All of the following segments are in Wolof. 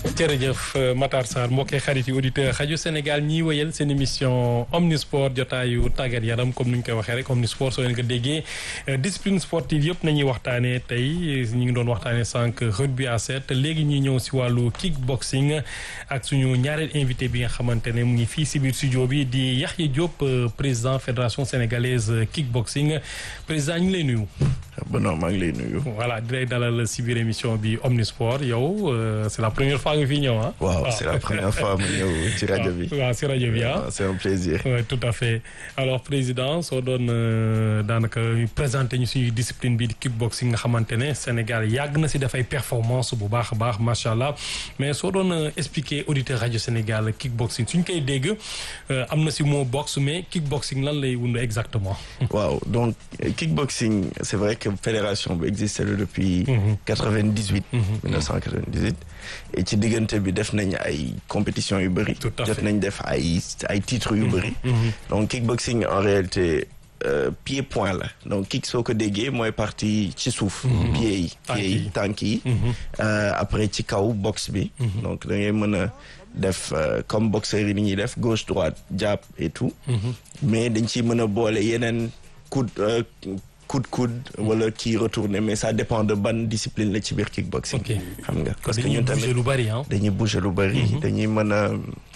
jërëjëf Matar Sarr mbokkee xarit yi auditeur xaju Sénégal ñiy wëyal seen émission omnisport jotaayu tàggat yaram comme ni ñu koy waxee rek omnisport soo leen ko déggee discipline sportive yëpp nañuy waxtaanee tey ñu ngi doon waxtaanee sànq rugby à sept léegi ñuy ñëw si wàllu kickboxing ak suñu ñaareel invité bi nga xamante ne mu ngi fii si biir studio bi di Yaxya Diop président fédération sénégalaise kickboxing président ñu ngi lay nuyu. bon non maa ngi lay nuyu. voilà di lay dalal si biir émission bi omnisport yow c'est la première fois nga fi ñëw ah. waaw c'est la première fois mu ñëw ci rajo bi. waaw si rajo bi ah. c'est un plaisir. oui tout à fait alors président soo doon daanaka présenté ñu suñu discipline bi di kickboxing nga xamante ne Sénégal yàgg na si dafay performance bu baax a baax macha allah mais soo doon expliquer auditeur rajo Sénégal kickboxing suñ koy dégg am na si mot boxe mais kickboxing lan lay wund exactement. waaw donc kickboxing c'est vrai que fédération bi existé depuis. 98. 1998. et ci diggante bi def nañ ay compétitions yu bëri. tout à fait jot nañ def ay ay titres yu bëri. donc kickboxing en réalité pied point la donc kick soo ko déggee mooy partie ci suuf. pieds yi pieds yi tànk yi. après ci kaw boxe bi. donc da ngay mën a def comme boxeur yi ni ñuy def gauche droite jab et tout. mais dañ ciy mën a boole yeneen coup coude coude wala kii retourné mais ça dépend de ban discipline la ci biir kickboxing. xam nga parce que ñun tamit lu bari dañuy bouger lu bari. dañuy mën a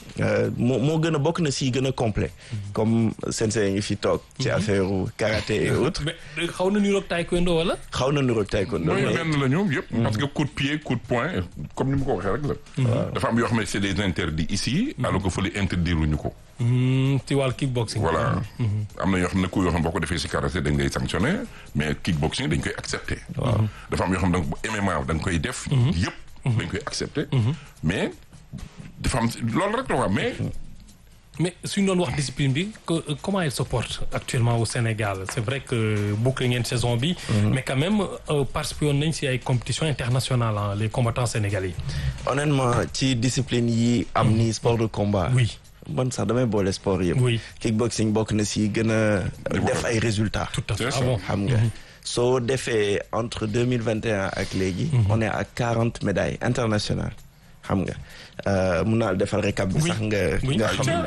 moo moo gën a bokk na si gën a complet comme sensei ngi fi toog. ci affaire karaté et autres. mais xaw na niroog taekwondo wala. xaw na niroog taekwondo. mooy benn la ñoom yëpp. parce que coup de pied coup de poing comme ni mu ko waxee rek la. dafa am yoo xam ne c'est des interdits ici. alors que fële interdire luñu ko. ci wàllu kickboxing. voilà am na yoo xam ne ku yoo xam boo ko defee si karaté dañ lay sanctionné mais kickboxing dañ koy accepté. dafa am yoo xam ne MMA da nga koy def. yëpp dañ koy accepté. mais dafa am loolu rek la quoi mais. mais suñu doon wax discipline bi comment elle se porte actuellement au Sénégal c'est vrai que boucler ngeen saison bi. mais quand même participé woon nañ si ay compétitions internationales les combattants sénégalais. honnêtement ci discipline yi am ni sport de combat. oui. man sax damay boole sport yëpp. oui kickboxing bokk na si gën a def ay résultats. tout à fait C'est ça. ah bon xam nga soo defee entre deux mille vingt et un ak léegi. on est à quarante médailles internationales xam nga mun naa defal récap bi sax nga. oui nga xam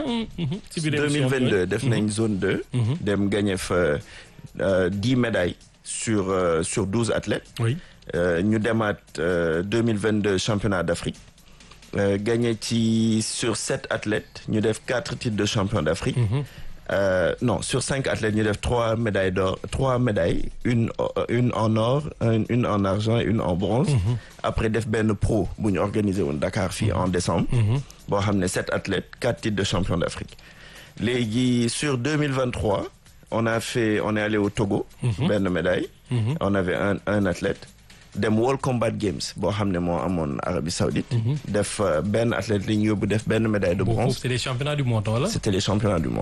ci biir deux mille vingt deux def nañ zone deux. dem gagné fa dix médailles sur euh, sur douze athlètes. oui ñu demaat deux mille vingt deux championnat d'Afrique. Euh, gagné ci sur sept athlètes ñu def quatre titres de champion d'Afrique. Euh, non sur cinq athlètes ñu def trois médailles d'or trois médailles une une en or une, une en argent et une en bronze. après def benn pro bu ñu organisé woon Dakar fii en décembre. boo xam ne sept athlètes quatre titres de champion d'Afrique. léegi sur deux mille vingt trois on a fait on est allé au Togo. benn médaille. on avait un un athlète. dem World Combat Games boo xam ne moo amoon Arabie Saoudite def benn athlète li ñu yóbbu def benn médaille de bronze c'est les championnats du monde wala. c'était les championnats du monde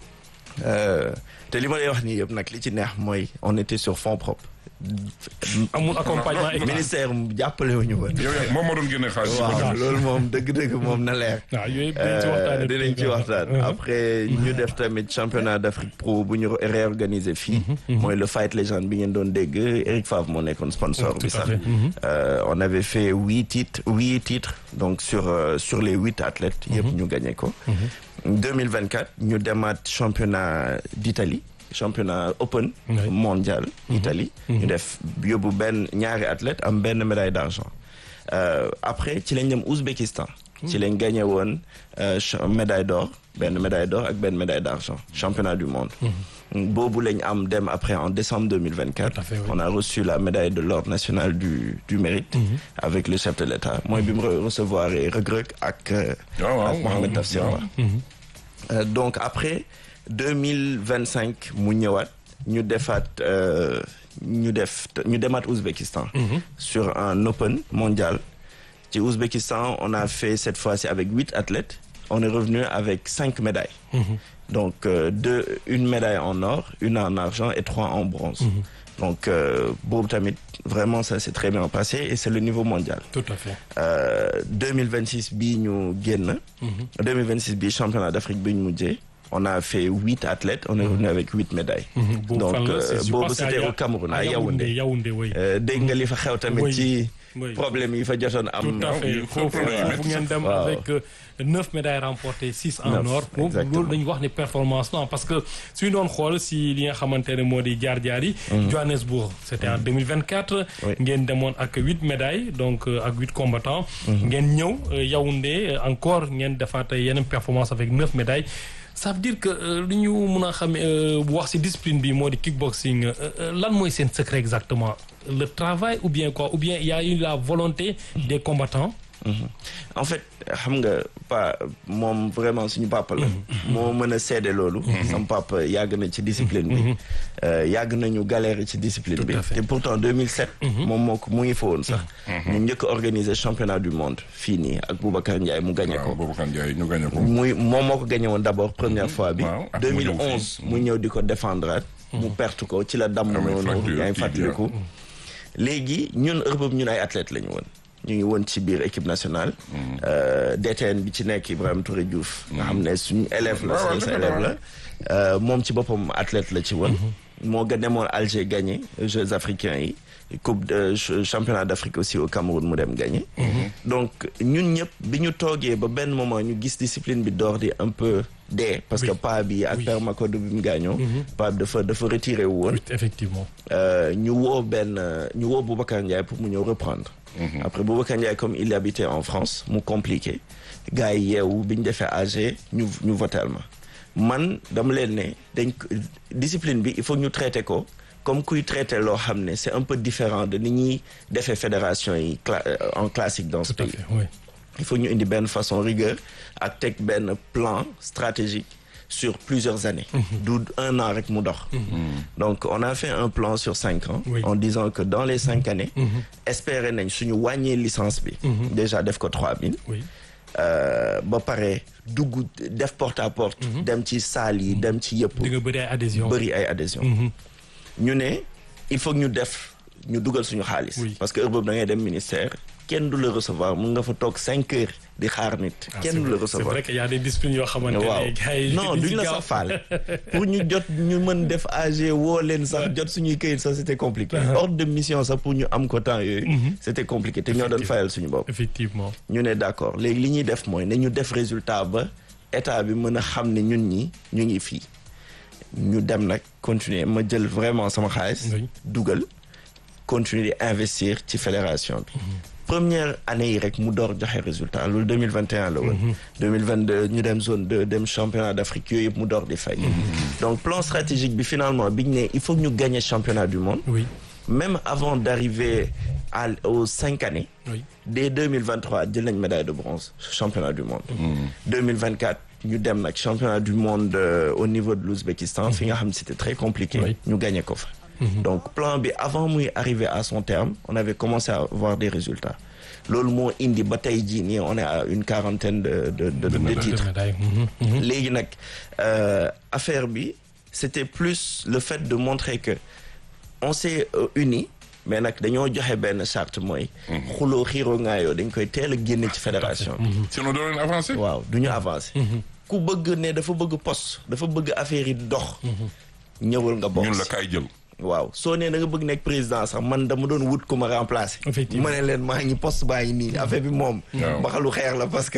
te li ma lay wax nii yëpp nag li ci neex mooy on était sur fonds propres amul accompagnement état. ministère jàppale wu ñu woon yow yaa moom moo doon génne xaalis. waaw loolu moom dëgg-dëgg moom na leer waaw yooyu dinañ ci waxtaanee. dinañ ci waxtaan après ñu def tamit championnat d'Afrique pro bu ñu réorganiser fii mooy le Fight Legend bi ngeen doon dégg Eric Favre moo nekkoon sponsor bi Tout à sax fait. Euh, on avait fait huit titres huit titres donc sur euh, sur les huit athlètes yëpp ñu gagné ko 2024 ñu demaat championnat d'Italie championnat open Oui. mondial Italie ñu def yóbbu benn ñaari athlète am benn médaille d'argent Euh, après ci lañ dem Ouzbékistan ci lañ gagné woon euh, cha- médaille d'or benn médaille d'or ak benn médaille d'argent championnat du monde boobu lañ am dem après en décembre 2024 Tout à fait, oui. on a reçu la médaille de l'ordre national du du mérite avec le chef de l'État mooy bi mu re- recevoir Reug Reug ak euh, waaw waaw ak Mohamed waaw. Tafsir Ba Euh, donc après deux mille vingt cinq mu ñëwaat ñu defaat euh, ñu def ñu demaat Ouzbékistan. sur un open mondial. ci Ouzbékistan on a fait cette fois-ci avec huit athlètes on est revenu avec cinq médailles. donc euh, deux une médaille en or une en argent et trois en bronze. donc euh, boobu tamit vraiment ça s'est très bien passé et c'est le niveau mondial. tout à fait. Euh, 2026 bii ñu génn. 2026 bii championnat d'Afrique bi ñu mujjee. on a fait huit athlètes on est revenu avec huit médailles. boobu donc fan la euh, c'est- je boobu pense que c'était à au Cameroun à à Yaoundé. Yaoundé oui. Euh, dégg nga li fa xew tamit Oui. ci Oui. problème yi fa jotoon am tout à fait oui, foofu problème yi foofu ngeen dem Waaw. avec euh, neuf médailles remportées six en Neuf, or foofu exactement. loolu dañu wax ni performance non parce que suñu doon xool si li nga xamante ne moo di jaar-jaar yi Johannesburg c'était en 2024 Oui. ngeen demoon ak huit médailles donc euh, ak huit combattants ngeen ñëw euh, Yaoundé euh, encore ngeen defaat yeneen performance avec neuf médailles ça veut dire que euh, li ñu mun a xam euh, bu wax si discipline bi moo di kickboxing euh, euh, lan mooy seen secret exactement le travail ou bien quoi ou bien il y a eu la volonté des combattants Mhm. en fait xam nga pa moom vraiment suñu papa la moo mën a seede loolu sama papa yàgg na ci discipline bi Euh, yàgg nañu galère ci discipline bi Tout à fait. te pourtant 2007 moom moo ko mu ngi fa woon sax ñu njëkk a organiser championnat du monde fii nii ak Boubacar Ndiaye mu gagné waaw ko boobu kan jaay ñu gagné ko. muy moom moo ko gagné woon d'abord première fois bi Waaw, ak mu ñëw 2011 fii. mu ñëw di ko défendre mu perte ko ci la damm Amee noonu fracture yaa ngi kii bi, fàttaliku léegi ñun heure boobu ñun ay athlètes la ñu woon ñu ngi woon ci biir équipe nationale Euh, DTN bi ci nekk Ibrahima Touré Diouf nga xam ne suñu élève la waaw, suñu sa dëgg la, élève la Euh, moom ci boppam athlète la ci woon moo ga demoon Alger gagné Jeux africains yi coupe de ch- championnat d'Afrique aussi au Cameroun mu dem gagné donc ñun ñëpp bi ñu toogee ba benn moment ñu gis discipline bi door di un peu dee parce que Oui. pa bi ak Oui. père Makodou bi mu gaañoo pa bi dafa dafa retiré wu woon Oui, effectivement Euh, ñu woo benn euh, ñu woo Boubacar Ndiaye pour mu ñëw reprendre après Boubacar Ndiaye comme il habitait en France mu compliqué gars yi yeewu bi ñu defee AG ñu ñu votel ma man dama leen ne dañ ko discipline bi il faut ñu traité ko comme kuy traité loo xam ne c'est un peu différent de ni ñuy defee fédération yi cla- euh, en classique dans ce tout à pays fait oui il faut ñu indi benn façon rigueur ak teg benn plan stratégique sur plusieurs années du un an rek mu dox donc on a fait un plan sur cinq ans Oui. en disant que dans les cinq années espérer nañ suñu wàññee licence bi déjà def ko trois mille oui euh, ba pare dugg def porte à porte dem ci salle yi dem ci yëpp di nga bëri ay adhésion bëri ay adhésion ñu ne il faut que ñu def ñu dugal suñu xaalis Oui. parce que heure boobu da ngay dem ministère kenn du la recevoir mun nga fa toog cinq heures di xaar nit Ah, kenn c'est du la vrai- c'est recevoir vrai qu'il y a des disciplines yoo xamante waaw ne gars yi non di duñ si la gaaw. sax faale pour ñu jot ñu mën def AG woo leen sax jot suñuy këyit sax c'était compliqué ordre de mission sax pour ñu am ko temps yooyu c'était compliqué te ñoo doon Effectivement. fayal suñu bopp effectivement ñu ne d'accord léegi li ñuy def mooy ne ñu def résultat ba état bi mën a xam ne ñun ñi ñu ngi fii ñu dem nag continuer ma jël vraiment sama xaalis Oui. dugal continuer di investir ci fédération bi première année yi rek mu door joxe résultat loolu 2021 la woon 2022 ñu dem zone 2 dem championnat d'Afrique yooyu yëpp mu door di fay donc plan stratégique bi finalement biñ ne il faut que ñu gagner championnat du monde oui même avant d'arriver à aux cinq années oui dès 2023 jël nañ médaille de bronze championnat du monde 2024 ñu dem nag championnat du monde euh, au niveau de l'Ouzbékistan fi nga xam ne c'était très compliqué Oui. ñu gagné ko fa donc plan bi avant muy arriver à son terme on avait commencé à avoir des résultats loolu moo indi ba tey jii nii on est à une quarantaine de de de, de, de titres médailles. Mhm, mhm. léegi nag euh, affaire bi c'était plus le fait de montrer que on s'est euh, unis mais nag dañoo joxe benn charte mooy xuloo xiiroo ngaayoo dañ koy teel a génne ci fédération bi sinon doo leen avancé. waaw du ñu avancer ku bëgg ne dafa bëgg poste dafa bëgg affaire yi dox ñëwal nga bokk ñun la si. kaay jël. waaw soo nee da nga bëgg nekk président sax man dama doon wut ku ma remplacer Effectivement. ma ne leen maa ngi poste baa ngi nii affaire bi moom Waaw. mbaxalu xeex la parce que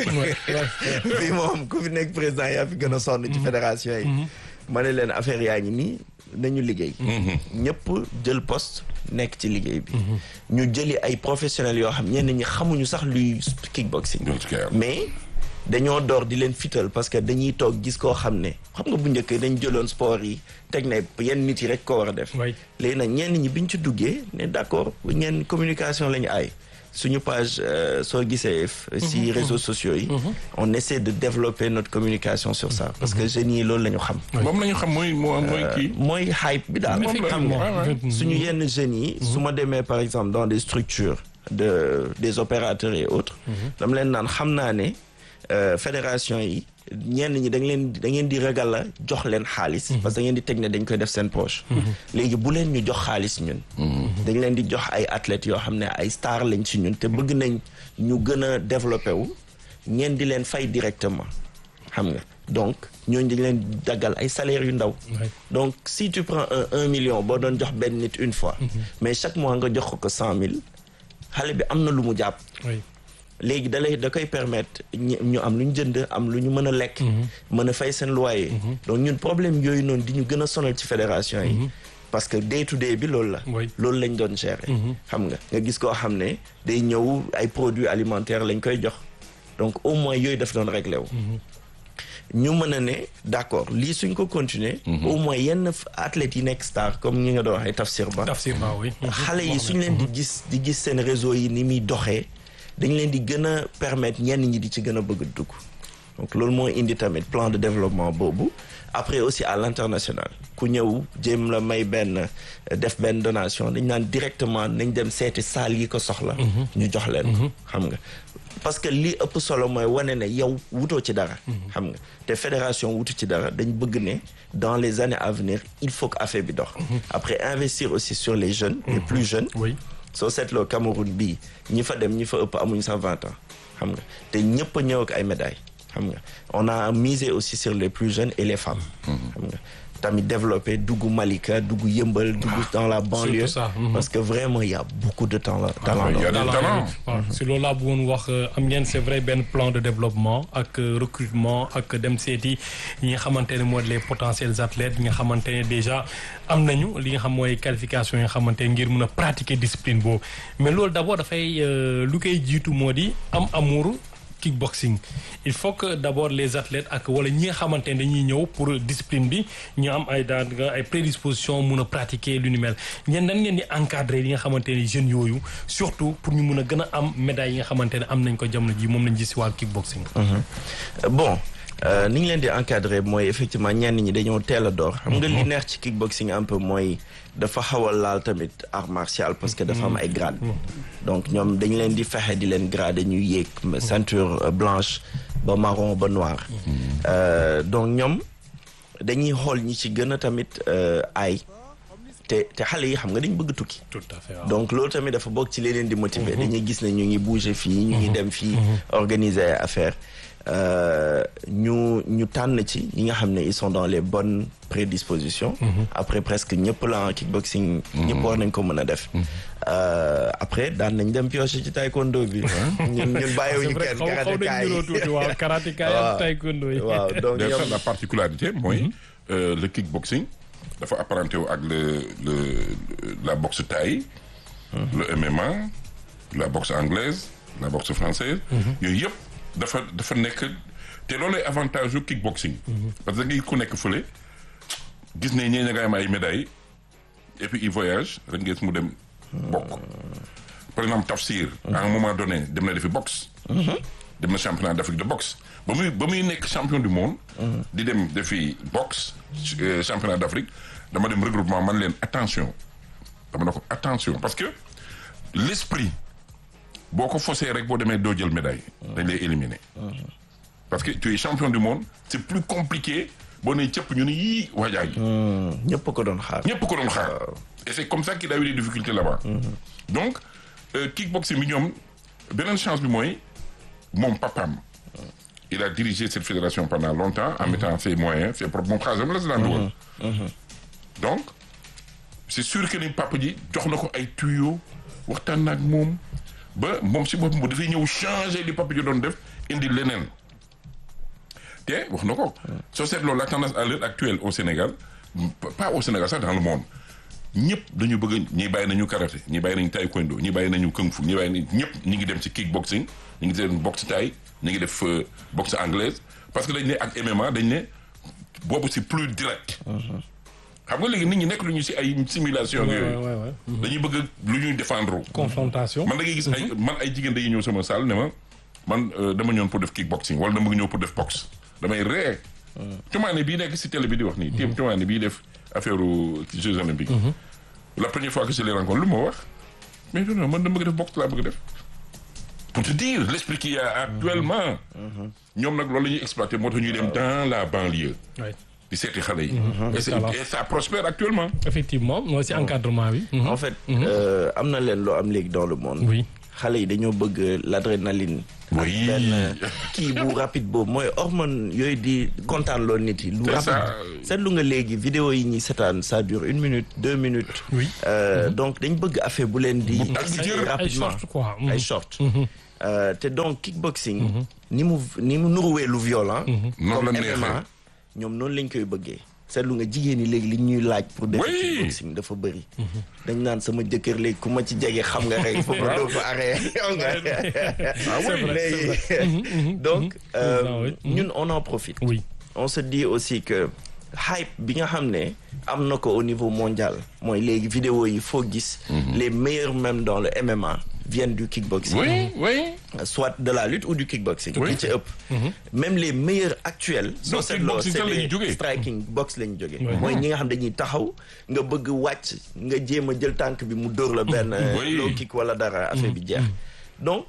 fii moom ku fi nekk président yaa fi gën a sonn ci fédération yi ma ne leen affaire yaa ngi nii nañu liggéey ñëpp jël poste nekk ci liggéey bi ñu jëli ay professionnels yoo xam ñenn ñi xamuñu sax luy kickboxing ñun ci kay am. mais dañoo door di leen fital parce que dañuy toog gis koo xam ne xam nga bu njëkk dañ jëloon sport yi teg ne yenn nit yi rek ko war a def Oui. léegi nag ñenn ñi biñ ci duggee ne d'accord ñenn communication la ñu aay suñu page euh, soo gisee f- si réseaux sociaux yi on essaie de développer notre communication sur ça parce que jeunes yi loolu la ñu xam moom la ñu xam mooy moo mooy kii. mooy hype bi daal Moom la- xam nga ouais, ouais. suñu yenn jeunes yi su ma demee par exemple dans des structures de des opérateurs et autres dama leen naan xam naa ne euh, fédération yi ñenn ñi da ngeen da ngeen di ragal a jox leen xaalis parce que da ngeen di teg ne dañ koy def seen poche léegi bu leen ñu jox xaalis ñun dañ leen di jox ay athlètes yoo xam ne ay star lañ ci ñun te bëgg nañ ñu gën a développé wu ngeen di leen fay directement xam nga donc ñooñu dañ leen daggal ay salaires yu ndaw Ouais. donc si tu prends un un million boo doon jox benn nit une fois mais chaque mois nga jox ko ko cent mille xale bi am na lu mu jàpp oui léegi da lay da koy permettre ñi- ñu am lu ñu jënd am lu ñu mën a lekk mën a fay seen loyer donc ñun problème yooyu noonu di ñu gën a sonal ci fédération yi parce que day to day bi loolu la Oui. loolu lañ doon gérer xam nga nga gis koo xam ne day ñëw ay produits alimentaires lañ koy jox donc au moins yooyu daf doon réglé wu ñu mën a ne d'accord lii suñ ko continuer au moins yenn f- athlètes yi nekk star comme ñi nga doon waxee Tafsir Ba tafsir ba oui xale yi suñ leen di gis di gis seen réseau yi ni muy doxee dañ leen di gën a permettre ñenn ñi di ci gën a bëgg a dugg donc loolu moo indi tamit plan de développement boobu après aussi à l'international ku ñëw jéem la may benn def benn donation dañ naan directement nañ dem seeti salle yi ko soxla ñu jox leen ko xam nga parce que li ëpp solo mooy wane ne yow wutoo ci dara xam nga te fédération wutu ci dara dañ bëgg ne dans les années à venir il faut que affaire bi dox après investir aussi sur les jeunes les plus jeunes oui soo seetloo Cameroun bii ñi fa dem ñi fa ëpp amuñ sax vingt ans xam nga te ñëpp a ñëw ak ay médailles xam nga on a misé aussi sur les plus jeunes et les femmes xam nga tamit développé dugg Malika dugg Yëmbal dugg dans la banlieue ça, mhm. parce que vraiment il y a beaucoup de talent talent il y a là. des Talent, talents. waaw si loolu laa bëggoon wax am ngeen c'est vrai benn plan de développement ak euh, recrutement ak dem seeti ñi nga xamante ne mooy les potentiels athlètes ñi nga xamante ne déjà am nañu li nga xam mooy qualification yi nga xamante ne ngir mën a pratiquer discipline boobu mais loolu d'abord dafay euh, lu koy jiitu moo di am amour kickboxing il faut que d'abord les athlètes ak wala ñi nga xamante ne dañuy ñëw pour discipline bi ñu am ay daan ay prédisposition mun a pratiquer lu ni mel ñeen nan ngeen di encadrer li nga xamante ne jeunes yooyu surtout pour ñu mun a gën a am médaille yi nga xamante ne am nañ ko jamono ji moom lañ gis si wàllu kickboxing. Euh, bon euh, ni ñu leen di encadrer mooy effectivement ñenn ñi dañoo teel a door xam nga li neex ci kickboxing un peu mooy dafa xaw a laal tamit art martial parce que dafa am ay grade donc ñoom dañ leen di fexe di leen grade ñuy yéeg ceinture euh, blanche ba marron ba noir Euh, donc ñoom dañuy xool ñi ci gën a tamit euh, ay te te xale yi xam nga dañ bëgg tukki tout à fait waaw. donc loolu tamit dafa bokk ci li leen di motiver dañuy gis ne ñu ngi bouger fii ñu ngi dem fii organiser ay affaire ñu ñu tànn ci ñi nga xam ne ils sont dans les bonnes prédispositions après presque ñëpp la en kickboxing ñëpp war nañ ko mën a def Euh, après daan nañ dem piocher ci taekwondo bi ñun ñun c'est bàyyiwuñu vrai kenn xaw xaw karatéka nañu niroo yi tuuti waaw karateka yi ak taekwondo yi. waaw donc D'ailleurs, ñoom ça, la particularité mooy euh, le kickboxing dafa apparenté wu ak le le la boxe thaï le MMA la boxe anglaise la boxe française yooyu yëpp dafa dafa nekk te loolu avantage yu kickboxing parce que da ngay ku nekk fële gis ne ñee ña nga am ay médailles et puis il voyage rek ngeen mu dem bokk par exemple Tafsir à un moment donné dem na defi boxe dem na championnat d'Afrique de boxe ba muy ba muy nekk champion du monde di dem defi boxe euh, championnat d'Afrique dama dem regroupement man leen attention dama ne ko attention parce que l'esprit boo ko faussé rek boo demee doo jël médaille dañ lay éliminer parce que tu es champion du monde c'est plus compliqué boo nee cëpp ñu ne yii waajaa gi ñëpp ko doon xaar ñëpp ko doon xaar et c'est comme ça qu'il a eu des difficultés là-bas donc euh, kickboxing bi ñoom beneen chance bi mooy moom papam il a dirigé cette fédération pendant longtemps en mettant ses moyens ses propres moom xaalisam la si daan dugal donc c'est sûr que ni papa ji jox na ko ay tuyaux waxtaan na ak moom ba moom si boppam bu dafay ñëw changer li papa ji doon def indi leneen te wax na ko soo seetloo la tendance à l'heure actuelle au Sénégal pas au Sénégal sax dans le monde ñëpp dañu bëgg ñi bàyyi nañu karaté ñi bàyyi nañu taekwondo ñi bàyyi nañu kung fu ñi bàyyi nañu ñëpp ñi ngi dem ci kickboxing ñi ngi dem boxe thaï ñi ngi def euh, boxe anglaise parce que dañ ne ak MMA dañ ne boobu c'est plus direct xam nga léegi nit ñi nekk lu ñu si ay simulation Ouais, yooyu ouais, ouais. dañuy bëgg lu ñuy défendre confrontation. man da ngay gis ay man ay jigéen dañuy ñëw sama salle ne ma man euh, dama ñëwoon pour def kickboxing wala dama ñëw pour def boxe damay ree tumaane bii nekk si télé bi di wax nii tim tumaane bii def affaire Jeux olympiques la première fois que je les rencontre lu ma wax mais non non man dama bëgg def boxe laa bëgg def pour te dire l'esprit qu'il y a actuellement ñoom nag loolu la ñuy exploiter moo tax ñuy dem dans la banlieue Ouais. di seeti xale yi et, c'est- Excellent. et ça prospère actuellement effectivement mooy si encadrement bi. Mhm. en fait euh, am na leen loo am léegi dans le monde oui xale yi dañoo bëgg l'adrénaline ak Oui. benn kii bu rapide boobu mooy hormone yooyu di kontaan loolu nit yi lu C'est rapide ça. seetlu nga léegi vidéo yi ñuy seetaan ça dure une minute deux minutes Oui. Euh, donc dañ bëgg affaire bu leen di Bu dagg jër. ay rapidement short quoi. ay short Euh, te donc kickboxing ni mu ni mu nuruwee lu violent Noonu comme la neexee. MMA ñoom noonu lañ koy bëggee seetlu nga jigéen ñi léegi li ñuy laaj pour def Oui. kickboxing dafa bëri dañ naan sama jëkkër léegi ku ma ci jege xam nga rek foofu doo ko arrêté xam nga Ah oui. léegi donc euh, ça, oui. ñun on en profite Oui. on se dit aussi que hype bi nga xam ne am na ko au niveau mondial mooy léegi vidéo yi foo gis les meilleurs même dans le MMA viennent du kickboxing Oui, oui. soit de la lutte ou du kickboxing Oui. li ci ëpp même les meilleurs actuels soo Non, seetloo kickboxing c'est fan la ñuy les jógee. striking box la ñu jógee Oui. mooy ñi nga xam dañuy taxaw nga bëgg wàcc nga jéem a jël tànk bi mu dóor la benn Oui. low kick wala dara affaire bi jeex donc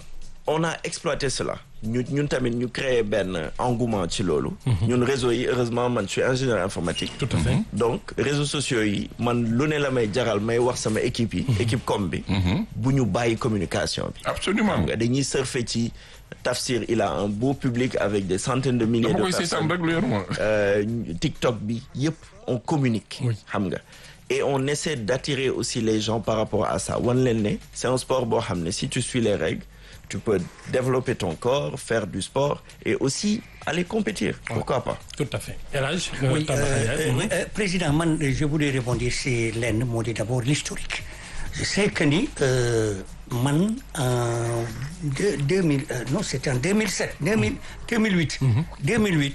on a exploité cela ñu ñun tamit ñu créé benn engouement ci loolu ñun réseau yi heureusement man je suis ingénieur informatique Tout à fait. donc réseaux sociaux yi man lu ne la may jaral may wax sama équipe yi équipe com bi bu ñu bàyyi communication bi Absolument. xam nga dañuy surfer ci Tafsir il a un beau public avec des centaines de milliers dama de koy seetaan personnes rek lu yor ma. Euh, TikTok bi yëpp on communique Oui. xam nga et on essaie d'attirer aussi les gens par rapport à ça wan leen ne c'est un sport boo xam ne si tu suis les règles tu peux développer ton corps faire du sport et aussi aller compétir pourquoi pas Tout à fait. El Hadj. Oui, Tamba euh, Ndiaye. euh, Mhm. oui, euh, président man euh, je voulais rebondir c'est lenn moo di d'abord l'historique je sais que ni euh, man en deux, 2000 euh, non c'était en 2007 2000 2008 2008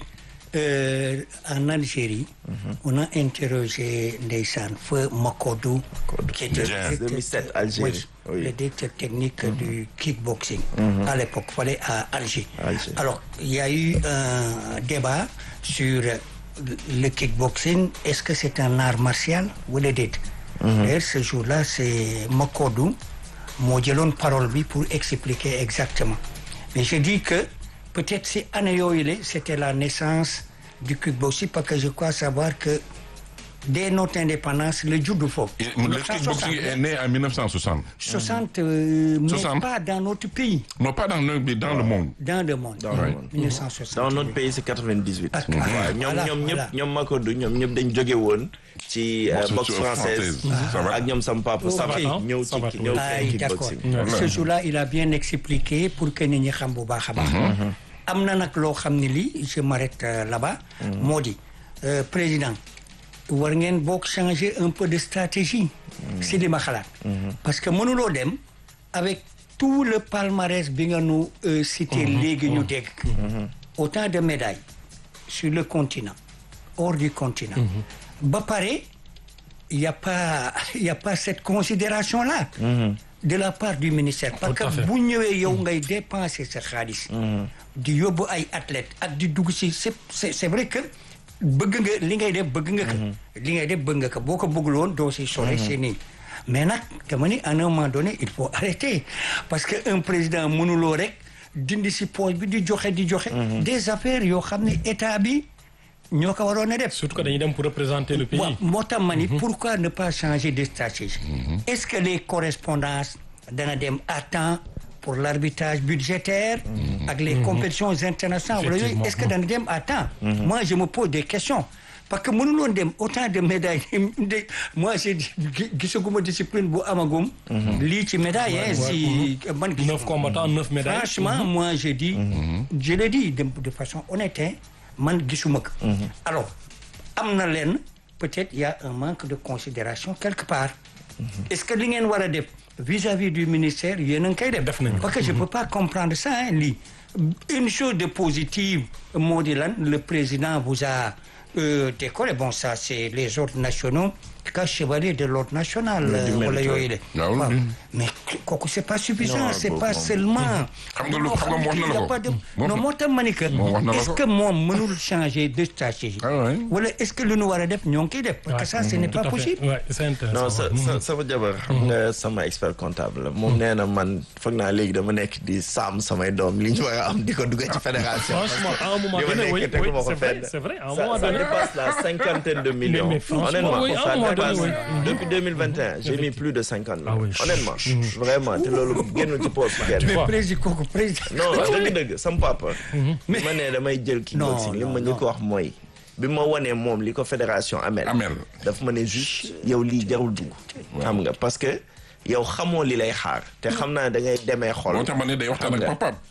euh, en Algérie on a interrogé ndeysaan feu Makodou qui était Bien. directeur- 2007 Algérie, oui, oui. le directeur technique du kickboxing à l'époque fallait à Alger Alger. alors il y a eu un débat sur le kickboxing est-ce que c'est un art martial wala déet d'ailleurs ce jour-là c'est Makodou moo jëloon parole bi pour expliquer exactement mais je dis que peut-être si année yooyu la c'était la naissance du kickboxing parce que je crois savoir que dès notre indépendance le juddu foofu Et Le kickboxing est né en 1960. 60 euh, mais 60. pas dans notre pays Non, pas dans le, mais dans le monde. dans le monde Dans le monde. 1960 dans notre pays c'est 98 Ah, waaw ah, ñoom voilà, ñoom voilà. ñëpp ñoom Makodou ñoom ñëpp dañ jóge woon ci euh, Boxe boxe française. française Ça va. ak ñoom sam papa Ok. Sabat ñëw ci Sabat, ñëw Ah, ci d'accord. kickboxing Ce jour-là, il a bien expliqué pour que nit ñi xam bu baax a baax. am na nag loo xam ne lii je m'arrête euh, là-bas. moo di euh, président war ngeen boog changer un peu de stratégie. si li ma xalaat. parce que mënuloo dem avec tout le palmarès bi nga nu euh, cité léegi ñu dégg. autant de médailles sur le continent hors du continent. ba pare. il n'y a pas il y a pas cette considération là de la part du ministère parce Tout à que fait. bu ñëwee yow ngay dépenser sa xaalis di yóbbu ay athlètes ak di dugg si c'est c'est c'est vrai que bëgg nga li ngay def bëgg nga ko li ngay def bëgg nga ko boo ko bëggul woon doo si sore c'est nii mais nag dama ni à un moment donné il faut arrêter parce que un président mënuloo rek dindi si poche bi di joxe di joxe des affaires yoo xam ne état bi ñoo ko waroon a def Surtout que dañuy dem pour représenter le pays. waaw moo tax ma ni pourquoi ne pas changer de stratégie est-ce que les correspondances dana dem à temps pour l'arbitrage budgétaire ak les compétitions internationales wala yooyu Effectivement. est-ce que dana dem à temps moi je me pose des questions parce que mënuloon dem autant de médailles de moi j'ai dit gi- gisaguma discipline bu amagum lii ci médaille hein si man gis Neuf combattants, neuf médailles. franchement moi je dis je le dis de, de façon honnête hein, man gisuma ko alors am na leen peut-être il y a un manque de considération quelque part est-ce que li ngeen war a def vis-à-vis du ministère yéen a ngi koy def Def nañu ko. parce que je peux pas comprendre ça hein, lii une chose de positive moo di lan le président vous a euh, décoré bon ça c'est les ordres nationaux cas chevalier de l'ordre national du euh, wala mérite, yooyu de waaw. waaw mais kooku c'est pas suffisant Non, c'est boobu pas moom. seulement Xam nga lu- xam nga wax na la Il y a ko. pas de- Moom- non moo tax ma ni que Moom wax na la est-ce ko. que moom mënul changer de stratégie Ah ouais. wala est-ce que lu nu war a def ñoo ngi koy def parce que Ouais. ça ce n'est Tout pas à fait. possible Ouais, c'est intéressant. non sa sa sama jabar xam nga sama expert comptable la moom nee na man foog naa léegi dama nekk di saam samay doom li ñu war a am di ko dugg ci fédération Franchement, à un moment li ma donné, nekk oui, teguma oui, ko c'est vrai, fenn. c'est vrai, à un Ça- moment ça donné. dépasse la cinquantaine de millions mais franchement, honnêtement oui, à un ça moment donné, passe oui. depuis 2021 j'ai mis plus de cinquante Ah oui. honnêtement vraiment te loolu génnul ci poche kenn mais Waaw. président kooku président. non dëgg-dëgg sam papa bi ma nee damay jël kickboxing Non, li ma non, njëkk a wax mooy bi ma wanee moom li ko fédération amel Amel. daf ma ne juste yow lii jarul dugg xam nga parce que yow xamoo li lay xaar te xam naa da ngay demee xol moo tax ma ne day waxtaan xam ak nga. papaam